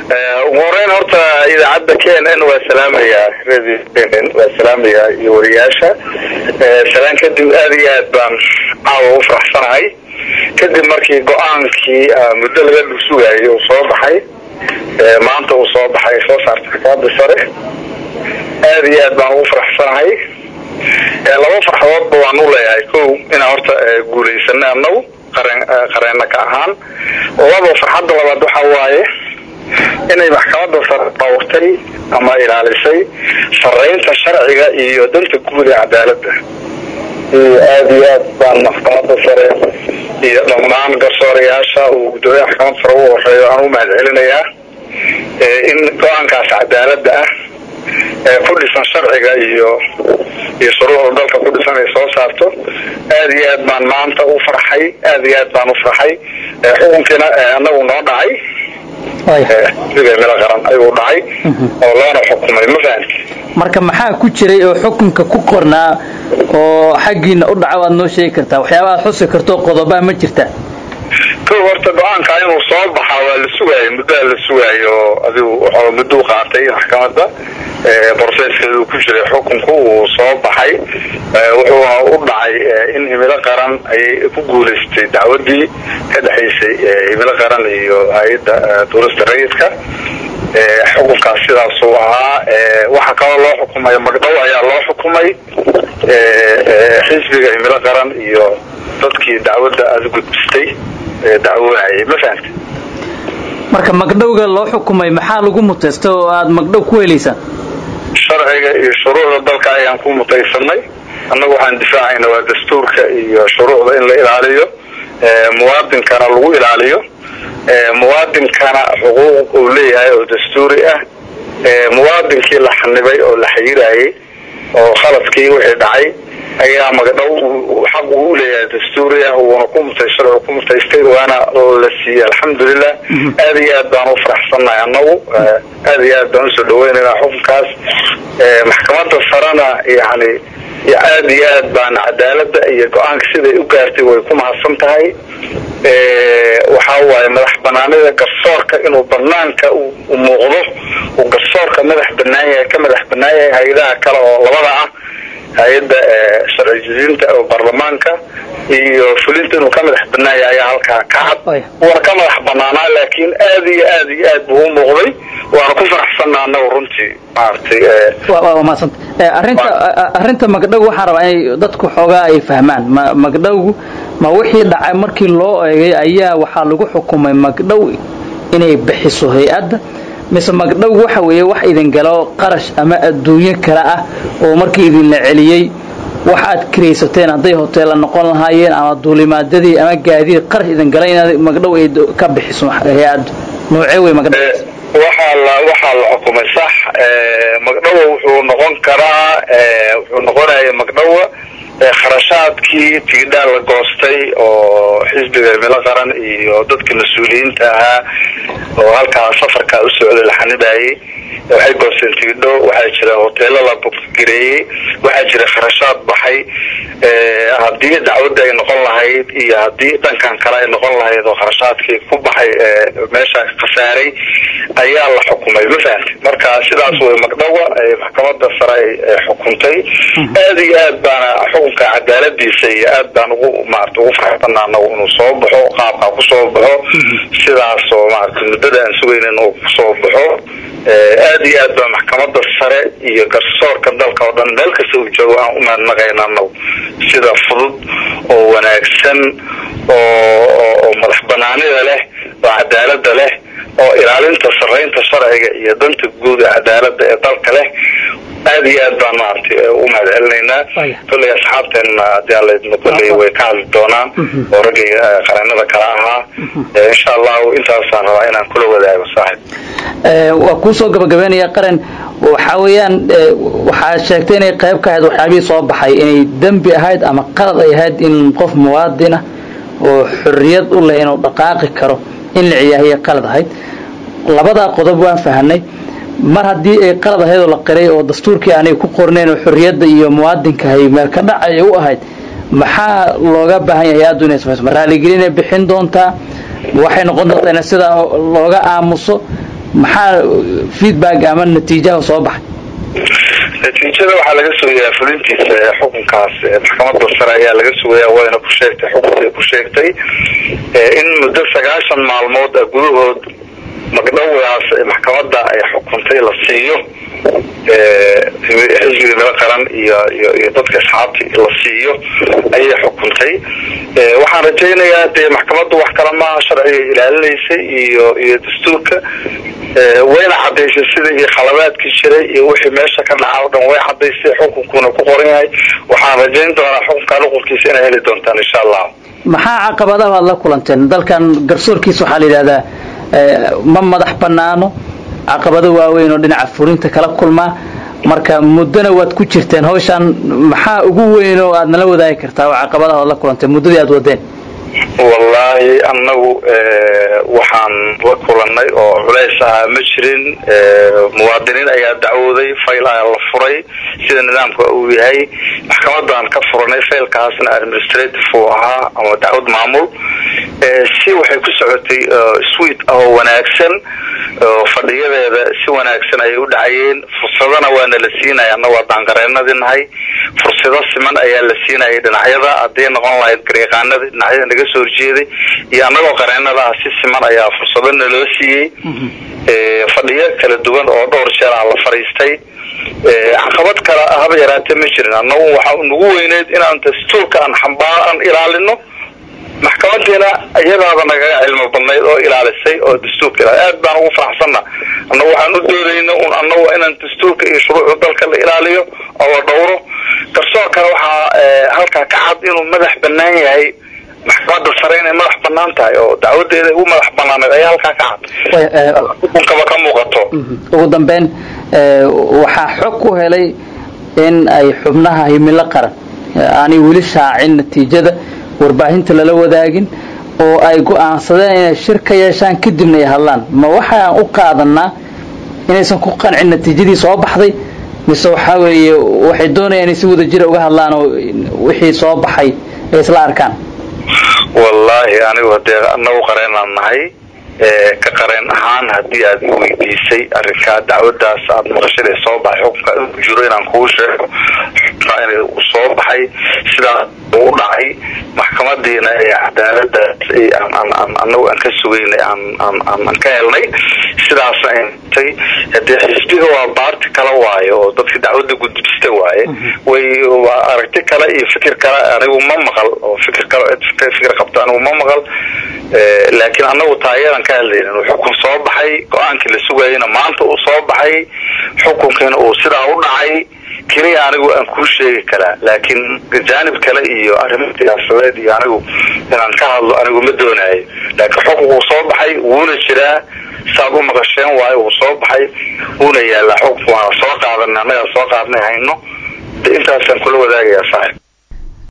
ugu horeyn horta idaacadda k n n waa salaamayaa radio k n n waa salaamayaa iyo wariyaasha salaan kadib aad iyo aad baan caawa u faraxsanahay kadib markii go-aankii muddo laga dhugsugaayay uu soo baxay maanta uu soo baxay soo saartay xakaada sare aad iyo aad baan ugu faraxsanahay laba farxadoodba waan u leeyahay ko inaan horta guulaysana anagu qareen qareena ka ahaan laba farxadda labaad waxa waaye inay maxkamadda sare dhawrtay ama ilaalisay saraynta sharciga iyo danta guud ee cadaaladda iyo aada iyo aad baan maxkamadda sare iyo dhammaan garsoorayaasha uu guddoomiyaha maxkamadda sare ugu horeeyo aan u mahad celinayaa in go-aankaas cadaaladda ah ee ku dhisan sharciga iyo iyo shuruucda dalka ku dhisan ay soo saarto aada iyo aad baan maanta u farxay aada iyo aad baan u farxay xukunkiina anagu noo dhacay mila qaran ayuu dhacay oo loona xukumay ma fahanti marka maxaa ku jiray oo xukunka ku qornaa oo xaggiina u dhaca waad noo sheegi kartaa waxyaaba aad xusi karto qodobaa ma jirta ko horta go-aanka inuu soo baxaa waa la sugaayay muddaa la sugaayo adigu wuxuu mudduu qaatay maxkamadda borseeskeedu ku jiray xukunku uu soo baxay wuxuuna u dhacay in himilo qaran ayay ku guulaystay dacwadii ka dhexaysay himilo qaran iyo hay-adda duulista rayidka xukunkaas sidaasuu ahaa waxaa kaloo loo xukumay magdhow ayaa loo xukumay xisbiga himilo qaran iyo dadkii dacwadda aada gudbistay dacwoonayay ma fahamta marka magdhowga loo xukumay maxaa lagu mutaysta oo aada magdhow ku helaysaan sharciga iyo shuruucda dalka ayaan ku mutaysanay annagu waxaan difaacayna waa dastuurka iyo shuruucda in la ilaaliyo muwaadinkana lagu ilaaliyo muwaadinkana xuquuq uu leeyahay oo dastuuri ah muwaadinkii la xanibay oo la xayirayay oo khaladkii wixii dhacay ayaa magdhow xaq uu leeyahay dastuuri ah uuna ku mutay sharcigu ku mutaystay waana la siiyey alxamdulilah aada iyo aad baan u faraxsannahay annagu aada iyo aad baan usoo dhaweynaynaa xukunkaas maxkamadda sarena yani aada iyo aad baan cadaaladda iyo go-aanka siday u gaartay way ku mahadsan tahay waxaa waaye madax banaanida garsoorka inuu banaanka u muuqdo uu garsoorka madax banaan yahay ka madax banaan yahay hay-adaha kale oo labada ah hay-adda sharci jidinta oo baarlamaanka iyo fulinta inuu ka madax banaan yahay ayaa halkaa ka cad wuuna ka madax banaanaa laakiin aada iyo aada iyo aad buu u muuqday waana ku faraxsanna anagu runtii maaragtay waa mahadsanta arrinta arrinta magdhow waxaan rabaa inay dadku xoogaa ay fahmaan ma magdhowgu ma wixii dhacay markii loo eegay ayaa waxaa lagu xukumay magdhow inay bixiso hay-adda mise magdhow waxa weeye wax idin galo qarash ama adduunyo kale ah oo markii idinla celiyey wax aad kiraysateen hadday hoteella noqon lahaayeen ama duulimaadadii ama gaadiid qarash idin gala inaad magdhow ay ka bixiso hay-addu noocee wey magdhow waxaa la waxaa la xukumay sax magdhowa wuxuu noqon karaa wuxuu noqonaya magdhowa kharashaadkii tigidhaa la goostay oo xisbiga himilo qaran iyo dadka mas-uuliyiinta ahaa oo halkaa safarkaa u socday la xanibayay waxay goosteen tigidho waxaa jira hoteelo la boggareeyey waxaa jira kharashaad baxay haddii dacwadda ay noqon lahayd iyo haddii dhankan kale ay noqon lahayd oo kharashaadkii ku baxay meesha khasaaray ayaa la xukumay ma fahamti marka sidaas way magdhowa maxkamadda sare ay xukuntay aada iyo aad baana xukunka cadaaladiisa iyo aad baan ugu maarata ugu faraxsana anagu inuu soo baxo qaabkaa kusoo baxo sidaasoo maarata muddada aan sugayna inuu kusoo baxo aada iyo aad baa maxkamadda sare iyo garsoorka dalka oo dhan meel kasta uu joogo aan u mahadnaqayna anagu sida fudud oo wanaagsan oo madax banaanida leh oo cadaalada leh oo ilaalinta saraynta sharciga iyo danta guud ee cadaalada ee dalka leh aada iyo aad baan maaragtay u mahad celinaynaa kolley asxaabteenna hadii alla kolley way ka hadli doonaan oo raggii qareenada kale ahaa insha allahu intaasaan rabaa inaan kula wadaago saaxib waa kuusoo gabagabeynaya qaran waxaa weeyaan waxaad sheegtay inay qayb ka ahayd waxyaabihii soo baxay inay dembi ahayd ama qalad ay ahayd in qof muwaadinah oo xorriyad u leh inuu dhaqaaqi karo in la ciyaahiya qalad ahayd labadaa qodob waan fahanay mar haddii ay qalad ahayd oo la qiray oo dastuurkii aanay ku qornayn oo xorriyadda iyo muwaadinkahay meel ka dhacaya u ahayd maxaa looga baahan yahay hay-addu inay samayso ma raaligelinay bixin doontaa waxay noqon doontaa in sidaa looga aamuso maxaa feedback ama natiijaha soo baxay natiijada waxaa laga sugayaa fulintiisa ee xukunkaas maxkamadda sare ayaa laga sugayaa wayna ku sheegtay xukunkay ku sheegtay in muddo sagaashan maalmood a gudahood magdhowdaas maxkamadda ay xukuntay la siiyo xisbiga nala qaran iyo iyo iyo dadka asxaabti la siiyo ayay xukuntay waxaan rajaynayaa dee maxkamaddu wax kale maaha sharciga ilaalinaysay iyo iyo dastuurka wayna cadaysay sida iyo khalabaadkii jiray iyo wixii meesha ka dhaca o dhan way cadaysay xukunkuna ku qoran yahay waxaan rajayn doonaa xukunka nuqulkiisa inay heli doontaan insha allah maxaa caqabadaha aad la kulanteen dalkan garsoorkiisa waxaa la yidhahdaa ma madax banaano caqabado waaweyn oo dhinaca fulinta kala kulmaa marka muddona waad ku jirteen hawshaan maxaa ugu weyn oo aad nala wadaagi kartaa oo caqabadaha aad la kulanteen muddadii aad wadeen wallaahi annagu waxaan la kulanay oo culays ahaa ma jirin muwaadiniin ayaa dacwooday fayl ayaa la furay sida nidaamka uu yahay maxkamadaan ka furanay faylkaasna administrative uu ahaa ama dacwad maamul si waxay ku socotay sweet oo wanaagsan fadhiyadeeda si wanaagsan ayay u dhacayeen fursadana waana la siinaya annagu haddaan qareenadii nahay fursado siman ayaa la siinayay dhinacyada hadday noqon lahayd garyaqaanadii dhinacyada naga soo horjeeday iyo annagoo qareenada ah si siman ayaa fursado naloo siiyey fadhiyo kala duwan oo dhowr jeer ah la fadhiistay caqabad kale haba yaraatee ma jirin annagu waxaa nagu weyneyd inaan dastuurka aan xambaar aan ilaalino maxkamadiina iyadaaba nagaga cilmo badnayd oo ilaalisay oo dastuurka ilaal aad baan ugu faraxsanna annagu waxaan u doodayna un annagu inaan dastuurka iyo shuruucda dalka la ilaaliyo oo la dhowro garsoorkana waxaa halkaa ka cad inuu madax banaan yahay maxkamadda sare inay madax banaan tahay oo dacwadeeda ugu madax banaaneed ayaa halkaa ka cad xukunkaba ka muuqato ugu dambeyn waxaa xog ku helay in ay xubnaha himilo qaran aanay weli shaacin natiijada warbaahinta lala wadaagin oo ay go'aansadeen inay shir ka yeeshaan kadibna ay hadlaan ma waxaan u qaadanaa inaysan ku qancin natiijadii soo baxday mise waxaa weeye waxay doonayaan inay si wada jira uga hadlaan oo wixii soo baxay ay isla arkaan wallaahi anigu hadee anagu qareenaan nahay ka qareen ahaan haddii aad i weydiisay arrinkaa dacwadaas aad maqashada soo baxay xukunka inuu jiro inaan kuu sheego in soo baxay sidaas u dhacay maxkamadiina ee cadaaladaas anagu aan ka sugaynay aan ka helnay sidaasna intay hadee xisbiga waa baarti kala waayo oo dadka dacwada gudbista waaye way waa aragti kale iyo fikir kale anigu ma maqal oo fikir kale fikir qabto anigu ma maqal laakiin anagu taayadan ka hadlaynin xukun soo baxay go-aankii la sugayayna maanta uu soo baxay xukunkiina uu sidaa u dhacay keliya anigu aan kuu sheegi karaa laakiin jaanib kale iyo arrimo siyaasadeed iyo anigu inaan ka hadlo anigu ma doonaayo laakiin xukun uu soo baxay wuuna jiraa saad u maqasheen waayo uu soo baxay wuuna yaalaa xukunka waana soo qaadanay annagaa soo qaadnay hayno intaasaan kula wadaagayaa saaxib